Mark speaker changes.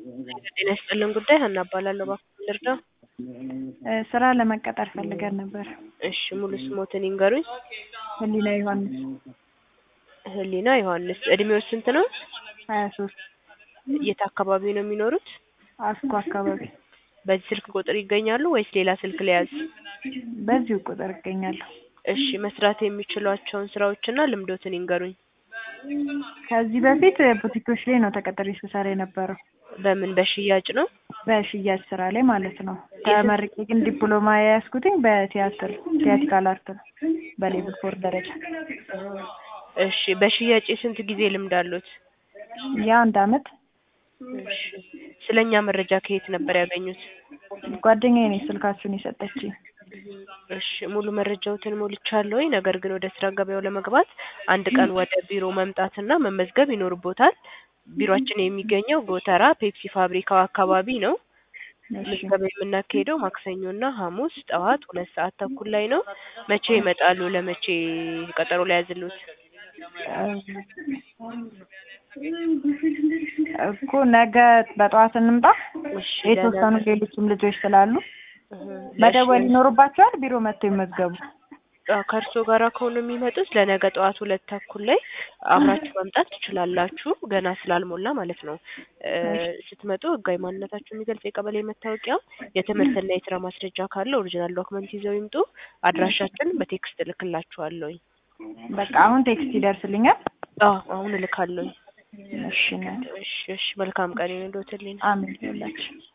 Speaker 1: ጤና ይስጥልን ጉዳይ ሀና እባላለሁ። እባክዎን ልርዳው?
Speaker 2: ስራ ለመቀጠር ፈልገን ነበር።
Speaker 1: እሺ ሙሉ ስሞትን ይንገሩኝ?
Speaker 2: ህሊና ዮሐንስ
Speaker 1: ህሊና ዮሐንስ። እድሜው ስንት ነው?
Speaker 2: ሀያ ሶስት
Speaker 1: የት አካባቢ ነው የሚኖሩት?
Speaker 2: አስኮ አካባቢ።
Speaker 1: በዚህ ስልክ ቁጥር ይገኛሉ ወይስ ሌላ ስልክ ልያዝ?
Speaker 2: በዚሁ ቁጥር እገኛለሁ።
Speaker 1: እሺ መስራት የሚችሏቸውን ስራዎችና ልምዶትን ይንገሩኝ?
Speaker 2: ከዚህ በፊት ቡቲኮች ላይ ነው ተቀጥሬ ስሰራ የነበረው።
Speaker 1: በምን በሽያጭ ነው?
Speaker 2: በሽያጭ ስራ ላይ ማለት ነው። ተመርቄ ግን ዲፕሎማ የያዝኩትኝ በቲያትር ቲያትሪካል አርት ነው በሌቭል ፎር ደረጃ።
Speaker 1: እሺ በሽያጭ የስንት ጊዜ ልምድ አሉት?
Speaker 2: የአንድ አመት።
Speaker 1: እሺ ስለኛ መረጃ ከየት ነበር ያገኙት?
Speaker 2: ጓደኛዬ ነች ስልካችሁን የሰጠችኝ።
Speaker 1: እሺ ሙሉ መረጃዎትን ሞልቻለሁኝ። ነገር ግን ወደ ስራ ገበያው ለመግባት አንድ ቀን ወደ ቢሮ መምጣትና መመዝገብ ይኖርቦታል። ቢሮአችን የሚገኘው ጎተራ ፔፕሲ ፋብሪካው አካባቢ ነው። ምዝገባ የምናካሄደው ማክሰኞና ሐሙስ ጠዋት ሁለት ሰዓት ተኩል ላይ ነው። መቼ ይመጣሉ? ለመቼ ቀጠሮ ላይ ያዝሉት?
Speaker 2: እኮ ነገ በጠዋት እንምጣ።
Speaker 1: እሺ
Speaker 2: የተወሰኑ ሌሎችም ልጆች ስላሉ መደወል ይኖርባቸዋል። ቢሮ መጥተው ይመዝገቡ።
Speaker 1: ከእርሶ ጋራ ከሆኑ የሚመጡት ለነገ ጠዋት ሁለት ተኩል ላይ አብራችሁ መምጣት ትችላላችሁ። ገና ስላልሞላ ማለት ነው። ስትመጡ ህጋዊ ማንነታችሁ የሚገልጽ የቀበሌ መታወቂያ፣ የትምህርትና የስራ ማስረጃ ካለ ኦሪጂናል ዶክመንት ይዘው ይምጡ። አድራሻችን በቴክስት እልክላችኋለሁኝ።
Speaker 2: በቃ አሁን ቴክስት ይደርስልኛል።
Speaker 1: አዎ አሁን እልካለሁኝ።
Speaker 2: እሺ ነው።
Speaker 1: እሺ እሺ መልካም ቀን ይሁንልዎት።
Speaker 2: አሜን ይሁንላችሁ።